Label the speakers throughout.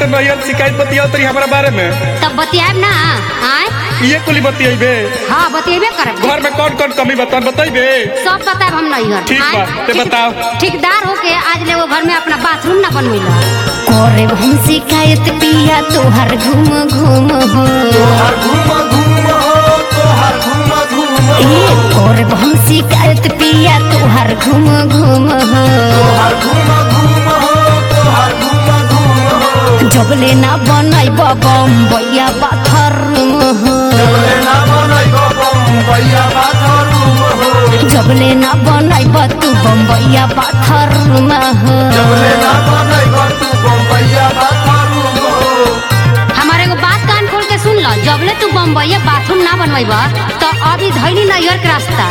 Speaker 1: नैयर शिकायत बतियाओ तरी हमारा बारे में
Speaker 2: तब बतियाब ना आय
Speaker 1: ये कुली बतियाइबे
Speaker 2: हाँ बतियेबे करब
Speaker 1: घर में कौन कौन कमी बता बताइबे
Speaker 2: सब बताब हम नहीं हर
Speaker 1: ठीक बा, ते बताओ।
Speaker 2: ठेकेदार होके आज ले वो घर में अपना बाथरूम ना बनवेला
Speaker 3: करे हम शिकायत पिया तोहर घूम घूम हो
Speaker 4: तोहर घूम घूम हो तोहर घूम घूम हो
Speaker 3: ए करे हम शिकायत पिया तोहर घूम घूम हो
Speaker 4: तोहर घूम घूम हो तोहर घूम घूम हो
Speaker 3: जबले ना बनैब बम्बैया बाथरूम हो
Speaker 4: जबले ना बनैब बम्बैया बाथरूम हो
Speaker 3: जबले ना बनैब तू बम्बैया बाथरूम हो
Speaker 4: जबले ना बनैब तू बम्बैया बाथरूम हो
Speaker 2: हमारे एगो बात कान खोल के सुन लो जबले तू बम्बई बाथरूम ना बनवेब तो अभी धैली नैयर के रास्ता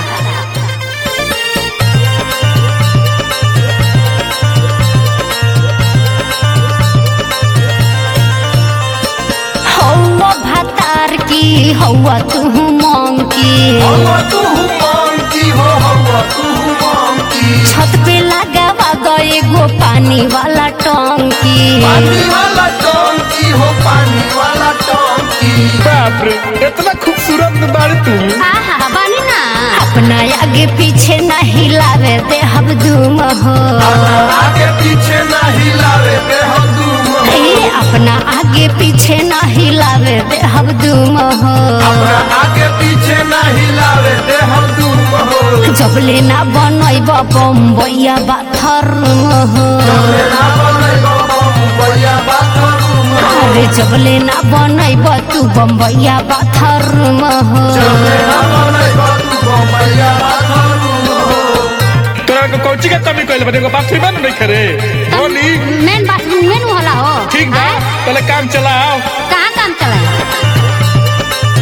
Speaker 3: हौवा भातार की हौवा तू मंकी
Speaker 4: हवा तू मांगती हो हवा तू मांगती
Speaker 3: छत पे लगावा गए गो पानी वाला टंकी
Speaker 4: पानी वाला टंकी हो पानी वाला टंकी
Speaker 1: बाप रे इतना खूबसूरत बाड़ी तू
Speaker 2: आहा बानी ना
Speaker 3: अपना आगे पीछे न हिलावे दे हम दूम हो
Speaker 4: आगे पीछे ना हिलावे बे हम दूम हो
Speaker 3: ए, अपना आगे पीछे न हिलावे दे हम दूम हो
Speaker 4: अपना आगे पीछे ना हिलावे बे हम दूम हो
Speaker 3: जबले ना बनैब बम्बैया बाथरूम हो
Speaker 4: जबले ना बनैब बम्बैया बाथरूम हो
Speaker 3: अरे जबले ना बनैब तू बम्बैया बाथरूम हो
Speaker 4: जबले ना बनैब तू बम्बैया बाथरूम हो
Speaker 1: तोरा को कोची का कमी कइले बने को बाथरूम में नहीं करे बोली
Speaker 2: मेन बाथरूम में नु होला हो
Speaker 1: ठीक बा
Speaker 2: आय,
Speaker 1: पहले काम चलाओ
Speaker 2: कहाँ काम चला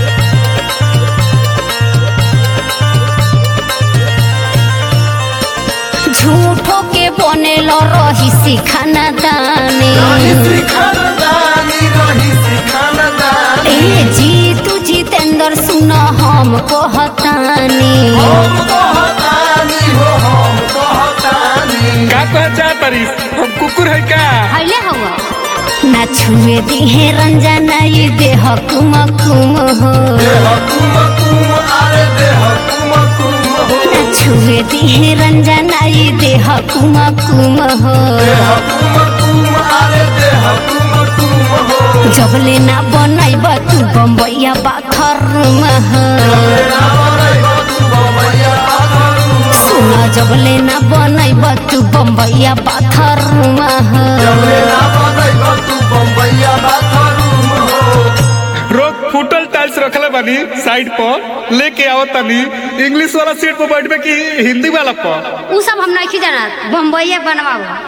Speaker 3: झूठो के बनेल रही सिखाना दानी
Speaker 4: रही सिखानदानी रही सिखानदानी
Speaker 3: ए जी तू जितेंद्र सुन हम कहतानी
Speaker 4: हम कहतानी हो हम कहतानी
Speaker 1: का कह जा तारी हम कुकुर है का
Speaker 2: हईले हुआ
Speaker 3: ना छुए दिहे रंजना ये देह कुम कुम हो
Speaker 4: देह कुम कुम आरे देह कुम कुम हो
Speaker 3: ना छुए दिहे रंजना ये देह कुम कुम हो
Speaker 4: देह कुम कुम आरे देह कुम कुम हो
Speaker 3: जबले ना बनैब तू बम्बैया बाथरूम हो
Speaker 4: जबले ना बनैब तू बम्बैया बाथरूम हो
Speaker 3: सुन जबले ना बनैब तू बम्बैया बाथरूम हो
Speaker 4: जबले ना बनैब तू बम्बैया बाथरूम हो
Speaker 1: रोज फुटल टाइल्स रखले बानी साइड पर लेके आओ तनी इंग्लिश वाला सीट पर बैठबे कि हिंदी वाला पर
Speaker 2: उ सब हम नहीं जाना बम्बई बनवाओ